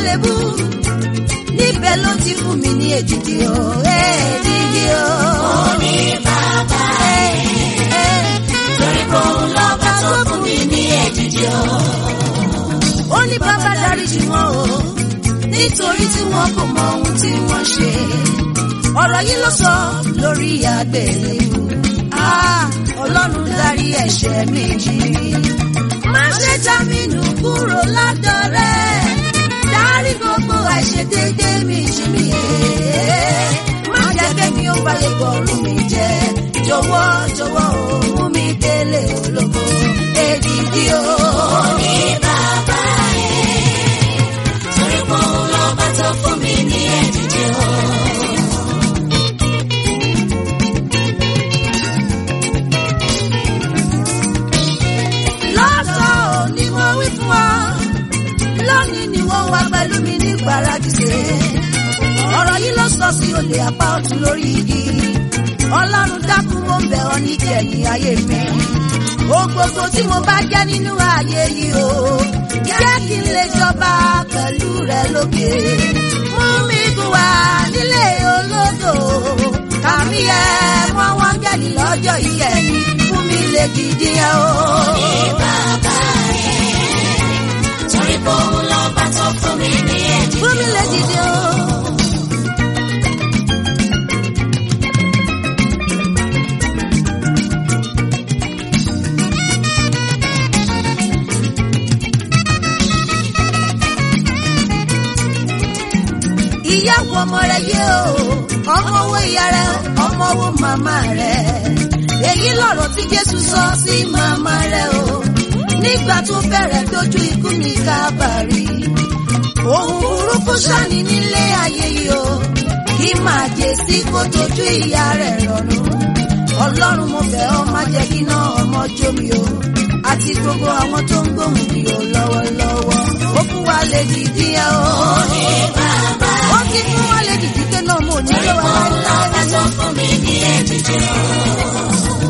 àgbélébú níbẹ̀ ló ti fún mi ní èdìdì o èdìdì o. Mo ní bàbá torí pé òun lọ́ba tó fún mi ní èdìdì o. ó ní bàbá dáríjì wọn o nítorí tí wọn kò mọ ohun tí wọ́n ṣe ọ̀rọ̀ yìí ló sọ lórí àgbélébú Ah, ọlọ́run dárí ẹ̀ṣẹ̀ mi jì má ṣe já mi nù kúrò lọ́dọ̀ rẹ̀ dárí gbogbo àìṣedéédé mi jì mí má jẹ́ kémi ó balẹ̀ bọ̀rù mi jẹ́ jọ̀wọ́ jọ̀wọ́ o mú mi délé ológo èdìdí o. Mo ní bàbá torí pé òun lọ́ba tó fún mi ní èdìdì o. lọ́sọ̀ ni mo wí fún ọ lónìí ni wọ́n wá pẹ̀lú mi ní gbàràdìsẹ́ ọ̀rọ̀ yìí ló sọ sí olè apá ọ̀tún lórí igi ọlọ́run dákun mo ń bẹ̀ ọ́ ní kẹ̀yìn ayé mi o gbogbo tí mo bá jẹ́ nínú ayé yìí o jẹ́ kí n lè jọba pẹ̀lú rẹ lókè mú mi gùn wá nílé olódò kàmí ẹ mọ́ wọ́n gẹ̀lì lọ́jọ́ ìkẹyìn fún mi lè gidi ẹ o. Ní bàbá torí pé òun lọ́ba tó fún mi ní èdìdì fún mi lè gidi o. ìyàwó ọmọ rẹ yé o ọmọ owó ìyá rẹ ọmọ owó màmá rẹ èyí lọ̀rọ̀ tí jésù sọ sí màmá rẹ o nígbà tó bẹ̀rẹ̀ dojú ikú ní kábàárì ohun burúkú ṣàní nílé ayé yìí o kí máa jẹ sí kó dojú ìyá rẹ rọrùn ọlọ́run mo bẹ̀ ọ́ má jẹ́ kí náà ọmọ jómi o àti gbogbo àwọn tó ń gbóhùn mi o lọ́wọ́lọ́wọ́ ó fún wa lè dìdí ẹ o bàbá ó ti fún wa lè dìdí pé náà mo ní torí lọ́wọ́ pé òun lọ́ba láéláé. tó fún mi ní èdìdì o.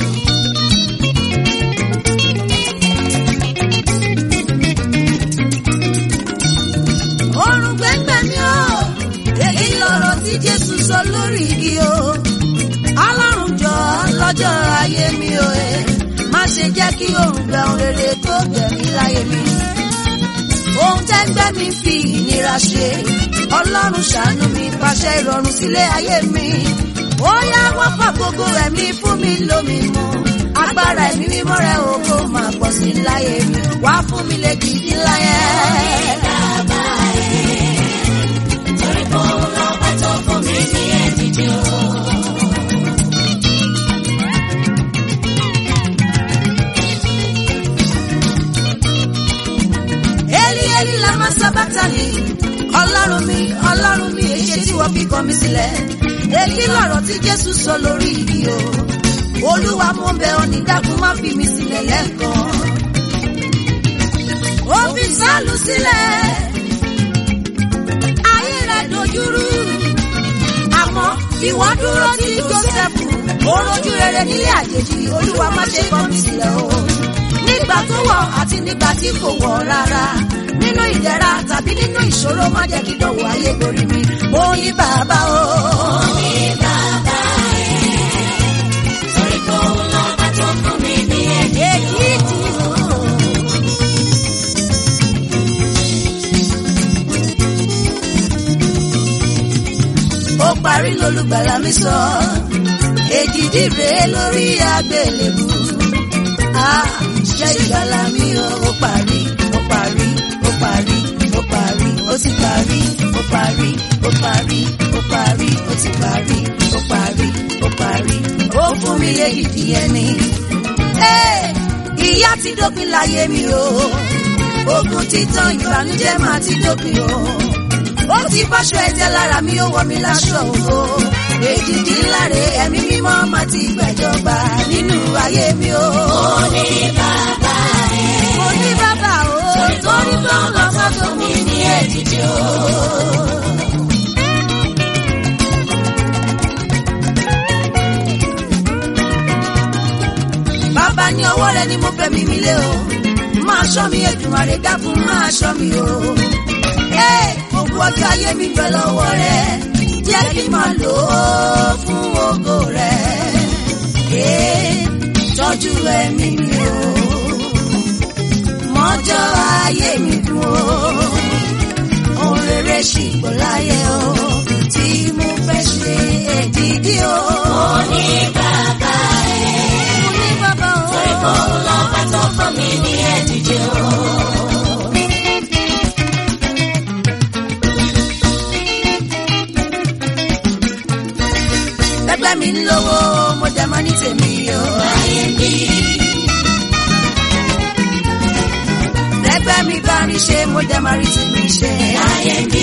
Ọrùn gbẹ́ngbẹ́ mi o, èyí lọ̀rọ̀ tí Jésù sọ lórí igi o. Ọlọ́run jọ lọ́jọ́ ayé mi o ẹ̀, má ṣe jẹ́ kí òrùn gbẹ ohun rere tó gbẹ̀mí láyé mi. Ohun tẹ́gbẹ́ mi fi ìnira ṣe, Ọlọ́run ṣàánú mi pàṣẹ ìrọ̀rùn sílé ayé mi. Ó yá wọ́n fà gbogbo ẹ̀mí fún mi lómi mu. Agbára ẹ̀mí mímọ́ rẹ̀ o kó máa pọ̀ sí láyé mi. Wá fún mi lè gidi láyé. Bàbá torí pé òun lọ́ba tó fún mi ní èdìdì o. Eli Eli lama sabatani. Ọlọ́run mi, ọlọ́run mi, èṣe tí wọ́n fi kọ̀ mí sílẹ̀. Èyí lọ̀rọ̀ tí Jésù sọ lórí igi o. Olúwa mo bẹ̀ ọ́ ní dákun má fi mi sílẹ̀ lẹ́ẹ̀kan. Ó fi sálù sílẹ̀. Ayé rẹ̀ dojúrú. Àmọ́ ìwọ dúró tí Jósẹ́fù. Ó rojú rere nílé àjèjì. Olúwa má ṣe kọ̀ mí sílẹ̀ o nígbà tó wọ̀ àti nígbà tí kò wọ̀ rárá nínú ìdẹ̀ra tàbí nínú ìṣòro má jẹ́ kí dọ̀wọ́ ayé borí mi mo ní bàbá o. Ní bàbá torí pé òun lọ́ba tó fún mi ní èdìdì èyí tí ó parí lólùgbàlà mi sọ èdìdì rèé lórí àgbélébù Ah, iṣẹ́ ìgbàlà mi o ó parí ó parí ó parí ó parí ó ti parí ó parí ó parí ó parí ó ti parí ó parí ó parí ó fún mi léyìí ẹni. Hey, ìyà ti dópin láyé mi o ogun títàn ìbànújẹ́ máa ti dópin o ó ti báṣọ ẹ̀jẹ̀ lára mi ó wọ̀ mí láṣọ ògo èjìdí láre ẹ̀mí mímọ́ máa ti gbàjọba nínú ayé mi o. Mo ní bàbá mo ní bàbá o torí pé òun lọ́ba tó fún mi ní èdìdì o. bàbá ní ọwọ́ rẹ ni mo fẹ́ mi mi lé o máa ṣọ́ mi Èdùmàrè dákun máa ṣọ́ mi o Ẹ́, gbogbo ọjọ́ ayé mi bẹ lọ́wọ́ rẹ jẹ́ kí n máa lò ó fún ògo rẹ Ẹ́, tọ́jú ẹ̀mí mi o mọ́jọ́ ayé mi dùn o ohun rere ṣì gbọ́ láyé o tí mo fẹ́ ṣe èdìdí o. Mo ní bàbá ẹ̀. mo ní bàbá o. Torí kò lọ́ba tó fún mi ní èdìdì o. Bẹ́gbẹ́ mi ń lówó, mo dẹ̀ máa ní tèmi o. Láyé mi, Bẹ́gbẹ́ mi bá rí ṣe, mo dẹ̀ máa rí tèmi ṣe. láyé mi,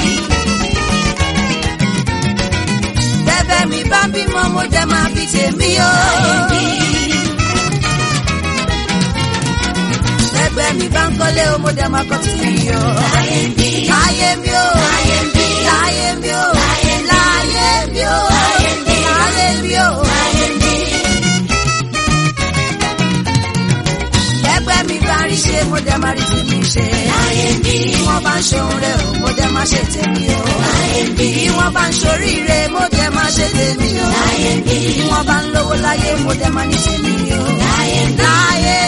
Bẹ́gbẹ́ mi bá bímọ, mo dẹ̀ máa bí tèmi o. Bẹ́gbẹ́ mi bá ń kọ́lé o, mo dẹ̀ máa kọ́ tèmi o. láyé mi, Láyé mi o. láyé mi, Láyé mi o. Láyé mi. Láyé mi o. Láyé mi. Láyé mi o. láyé mi, Bẹ́gbẹ́ mi bá rí ṣe, mo dẹ̀ máa rí tèmi ṣe. láyé mi, Bí wọ́n bá ń ṣohun rẹ̀ o, mo dẹ̀ máa ṣe tèmi o. láyé mi, Bí wọ́n bá ń ṣoríire, mo dẹ̀ máa ṣe tèmi o. láyé mi, Bí wọ́n bá ń lówó láyé, mo dẹ̀ máa ní tèmi o. láyé mi, Láyé